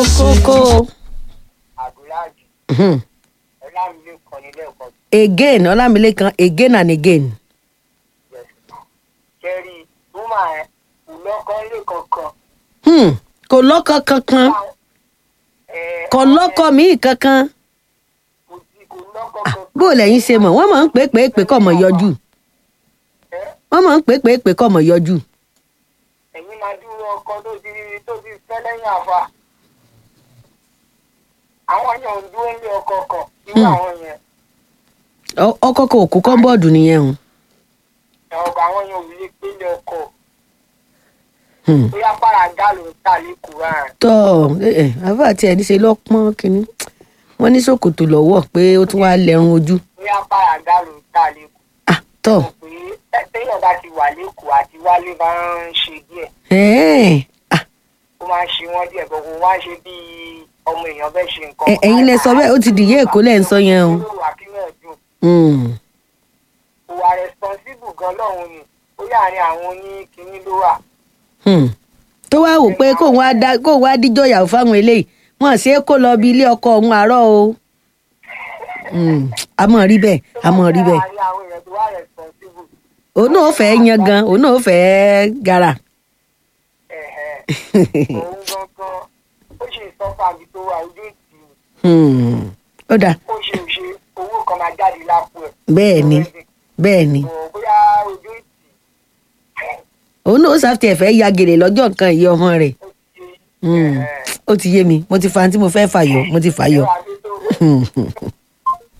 kókó àbúráàjì Mhm. ọlámilé kan nílé ẹ̀kọ́ again ọlámilékan again and again. kẹrí rúmà ẹ kò lọ́kọ́ lé kankan. Hmm. kò lọ́kọ kankan Ẹ, kò lọ́kọ míì kankan kò sí kò lọ́kọ́ kankan. bó o lẹ́yìn ṣe mọ̀ wọ́n máa ń pè é pè é pè kọ́ mọ̀ yọjú Ẹ, wọ́n máa ń pè é pè é pè kọ́ mọ̀ yọjú. ẹ̀yin máa dúró ọkọ tó ti tó ti fẹ́ lẹ́yìn àfa. àwọn yẹn ò ń dúró ní ọkọ kan irú àwọn yẹn Ọ- ọkọ kò kú kọ́ńbọ̀dù nìyẹn o. ọkọ àwọn yẹn ò lè pé ní ọkọ Hmm. bóyá pàràgà ló ń tà lẹ́kọ̀ọ́ rẹ̀. tọ́ ẹ ẹ àbá àti ẹni ṣe lọ́pọ́n kínní wọ́n ní ṣòkòtò lọ́wọ́ pé ó tún wáá lẹ́run ojú. bóyá pàràgà ló ń tà lẹ́kọ̀ọ́. Ah, tọ́ pé téèyàn bá ti wà lẹ́kọ̀ọ́ àti wálé máa ń ṣe díẹ̀ ẹ̀ẹ́ ah, ó máa ń ṣe wọ́n díẹ̀ bọ̀ kò wá ń ṣe bí ọmọ èèyàn bẹ́ẹ̀ ṣe nǹkan. ẹ- ẹ̀yin lẹ sọ bẹ́ẹ̀ ó ti dìyẹ èkó lẹ́ ń sọ yẹn o. Ó wà kí náà dùn. Hmm. kò wà responsible gan lọ́hùn ni ó yàrin àwọn oníkíní ló wà. Hmm. tó wáá wò pé kóun wá dá kóun wá díjọ ìyàwó fáwọn eléyìí wọn ṣe é kó lọ bí ilé ọkọ òun àárọ̀ o. Hmm. a mọ̀ rí bẹ́ẹ̀ a mọ̀ rí bẹ́ẹ̀ Láàárín àwọn èèyàn tó wà responsible. òun náà fẹ́ yan gan òun náà fẹ́ gara. ẹ̀hẹ̀. òun gangan ó ṣe ìsọfà mi tó wà ojú ìtì Hmm. ó dáa ó ṣe òṣè owó kan máa jáde lápò ẹ̀. bẹ́ẹ̀ ni bẹ́ẹ̀ ni Ò, bóyá ojú ìtì òun náà ó sáfì ẹ̀fẹ́ ya gèrè lọ́jọ́ nǹkan ìyá ọmọ rẹ̀. ó ti Hmm. ẹ̀hẹ̀. ó ti yé mi mo ti fa ohun tí mo fẹ́ fàyọ mo ti fàyọ. ẹwà tó tó.